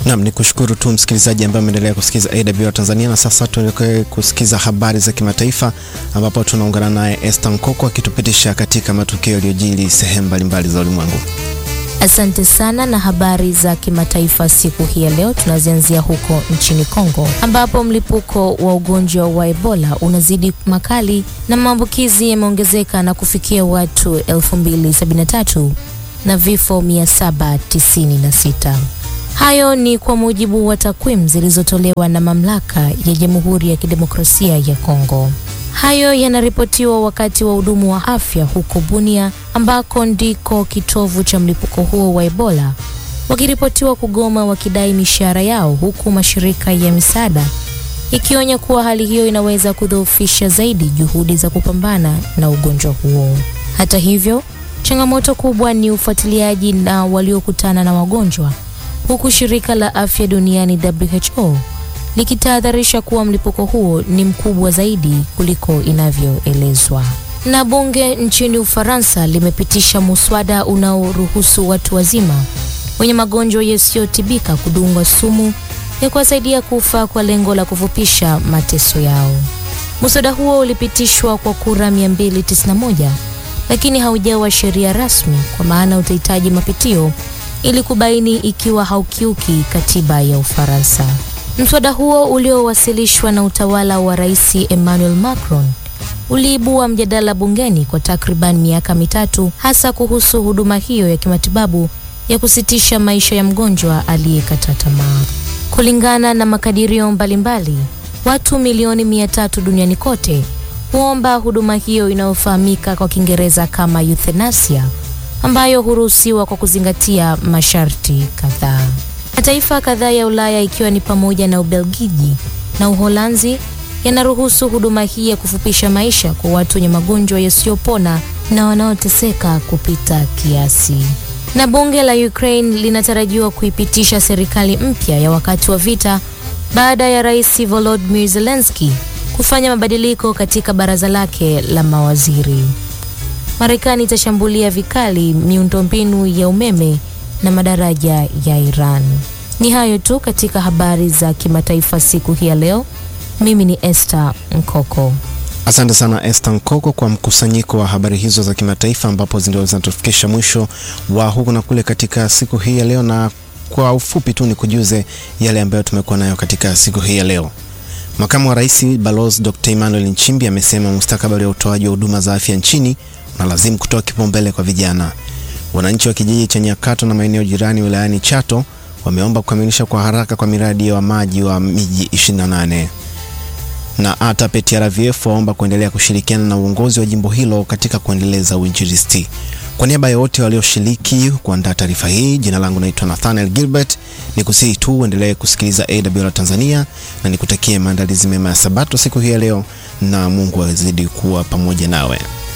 Naam, ni kushukuru tu msikilizaji ambaye ameendelea kusikiza AWR Tanzania, na sasa tuelekee kusikiza habari za kimataifa ambapo tunaungana naye Esther Nkoko akitupitisha katika matukio yaliyojiri sehemu mbalimbali za ulimwengu. Asante sana na habari za kimataifa siku hii ya leo tunazianzia huko nchini Kongo ambapo mlipuko wa ugonjwa wa Ebola unazidi makali na maambukizi yameongezeka na kufikia watu 2073 na vifo 796. Hayo ni kwa mujibu wa takwimu zilizotolewa na mamlaka ya Jamhuri ya Kidemokrasia ya Kongo. Hayo yanaripotiwa wakati wa hudumu wa afya huko Bunia ambako ndiko kitovu cha mlipuko huo wa Ebola wakiripotiwa kugoma wakidai mishahara yao huku mashirika ya misaada ikionya kuwa hali hiyo inaweza kudhoofisha zaidi juhudi za kupambana na ugonjwa huo. Hata hivyo, changamoto kubwa ni ufuatiliaji na waliokutana na wagonjwa huku shirika la afya duniani WHO likitahadharisha kuwa mlipuko huo ni mkubwa zaidi kuliko inavyoelezwa. Na bunge nchini Ufaransa limepitisha muswada unaoruhusu watu wazima wenye magonjwa yasiyotibika kudungwa sumu ya kuwasaidia kufa kwa lengo la kufupisha mateso yao. Muswada huo ulipitishwa kwa kura 291 lakini haujawa sheria rasmi, kwa maana utahitaji mapitio ili kubaini ikiwa haukiuki katiba ya Ufaransa. Mswada huo uliowasilishwa na utawala wa Rais Emmanuel Macron uliibua mjadala bungeni kwa takriban miaka mitatu, hasa kuhusu huduma hiyo ya kimatibabu ya kusitisha maisha ya mgonjwa aliyekata tamaa. Kulingana na makadirio mbalimbali, watu milioni mia tatu duniani kote huomba huduma hiyo inayofahamika kwa Kiingereza kama euthanasia ambayo huruhusiwa kwa kuzingatia masharti kadhaa. Mataifa kadhaa ya Ulaya ikiwa ni pamoja na Ubelgiji na Uholanzi yanaruhusu huduma hii ya kufupisha maisha kwa watu wenye magonjwa yasiyopona na wanaoteseka kupita kiasi. Na bunge la Ukraine linatarajiwa kuipitisha serikali mpya ya wakati wa vita baada ya Rais Volodymyr Zelensky kufanya mabadiliko katika baraza lake la mawaziri. Marekani itashambulia vikali miundombinu ya umeme na madaraja ya Iran. Ni hayo tu katika habari za kimataifa siku hii ya leo. Mimi ni Esther Nkoko. Asante sana Esther Nkoko kwa mkusanyiko wa habari hizo za kimataifa, ambapo ndio zinatufikisha mwisho wa huku na kule katika siku hii ya leo, na kwa ufupi tu ni kujuze yale ambayo tumekuwa nayo katika siku hii ya leo. Makamu wa Rais Balozi Dr. Emmanuel Nchimbi amesema mustakabali wa utoaji wa huduma za afya nchini unalazimu kutoa kipaumbele kwa vijana. Wananchi wa kijiji cha Nyakato na maeneo jirani wilayani Chato wameomba kukamilisha kwa haraka kwa miradi wa maji wa miji 28 na hata PTRVF waomba kuendelea kushirikiana na uongozi wa jimbo hilo katika kuendeleza uinjilisti. Kwa niaba ya wote walioshiriki kuandaa taarifa hii, jina langu naitwa Nathaniel Gilbert. Ni kusihi tu uendelee kusikiliza AWR Tanzania na nikutakie maandalizi mema ya Sabato siku hii ya leo, na Mungu azidi kuwa pamoja nawe.